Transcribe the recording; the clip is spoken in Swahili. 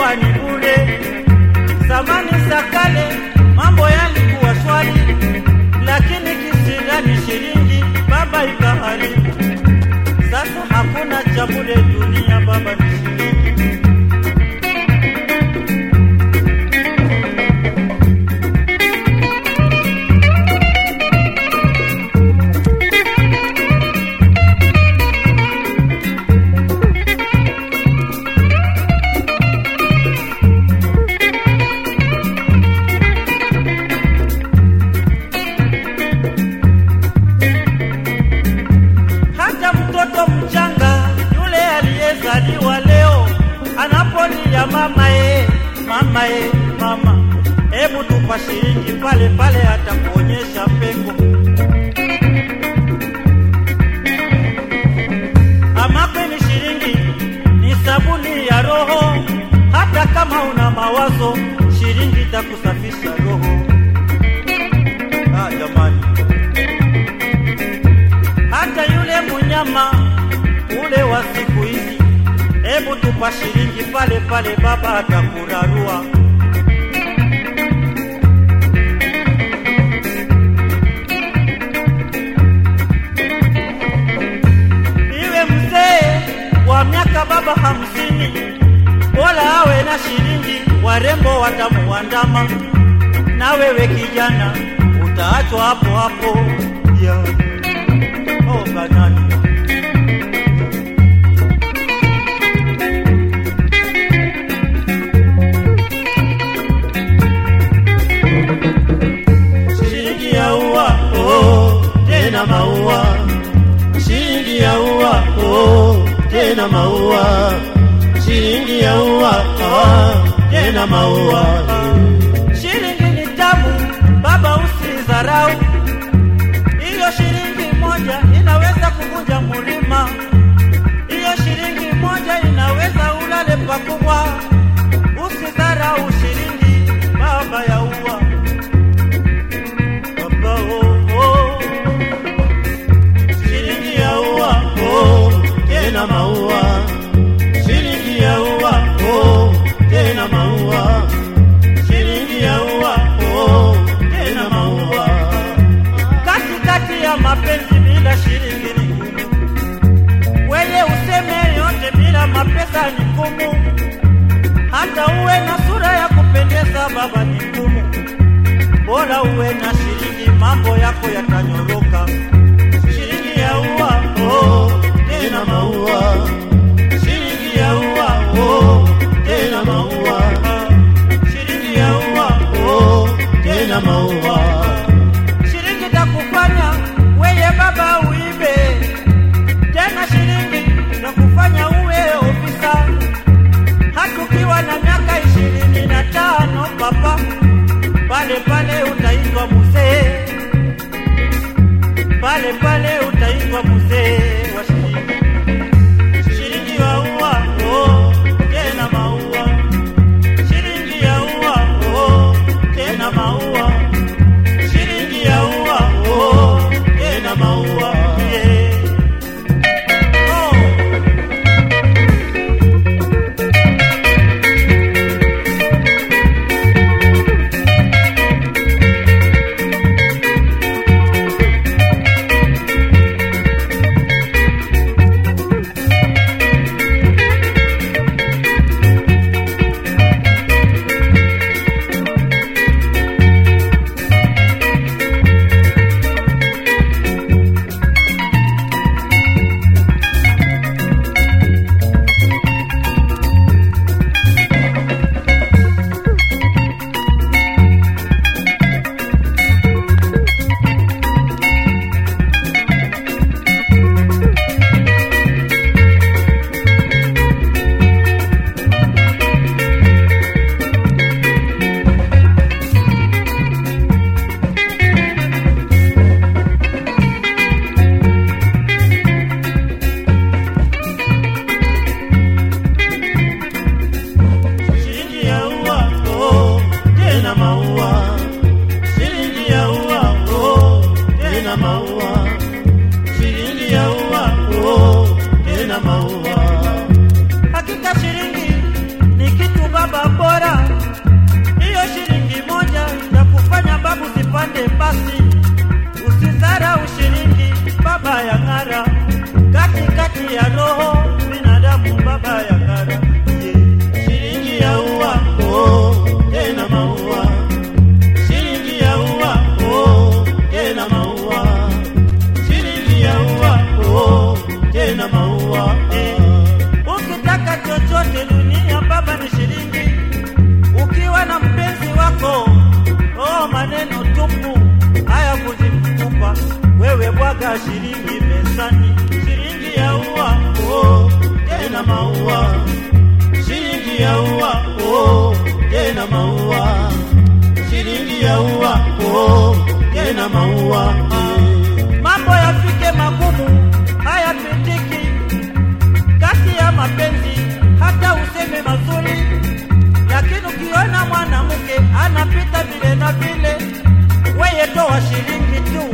ilikuwa ni bure. Zamani za kale mambo yalikuwa swali, lakini kisirani shilingi baba ikaharibu. Sasa hakuna cha bure dunia, baba ni shilingi. hata mtoto mchanga yule aliyezaliwa leo anapolia mama e, mama e, mama, hebu tupa shilingi pale pale, atakuonyesha pengo. Ama kweli shilingi ni sabuni ya roho, hata kama una mawazo, shilingi itakusafisha roho. Ah, jamani hata yule munyama ule wa siku hizi, hebu tupa shilingi pale pale, baba atakurarua. Iwe mzee wa miaka baba hamsini, bora awe na shilingi, warembo watamuandama, na wewe kijana utaachwa hapo hapo yeah. Oh, banani. Shilingi ya ua, oh, tena maua. Shilingi ya ua, oh, tena maua. Shilingi ya ua, oh, tena maua. Shilingi ni tamu, baba usidharau. Hiyo shilingi moja inaweza kuvunja mlima. Hiyo shilingi moja inaweza ulale pakubwa. Usidharau shilingi, baba ya ua. Baba oh, oh. Shilingi ya ua oh, tena maua. Shilingi ya ua oh, tena maua. Shilingi ya ua oh, tena maua katikati ya mapenzi bila shilingi ni ngumu. Wewe useme yote bila mapesa ni ngumu. Hata uwe na sura ya kupendeza baba ni ngumu. Bora uwe na shilingi, mambo yako yatanyoroka. Shilingi ya ua oh, tena maua. Shilingi ya ua oh, tena maua. Shilingi ya ua oh, tena maua shilingi takufanya weye baba uibe tena, shilingi takufanya uwe ofisa, hata ukiwa na miaka ishirini na tano papa, pale pale utaitwa mzee, pale oh, tena maua shilingi ya ua oh, tena maua mambo yafike magumu hayapitiki kati ya mapenzi hata useme mazuri lakini ukiona mwanamke anapita vile na vile weye toa shilingi tu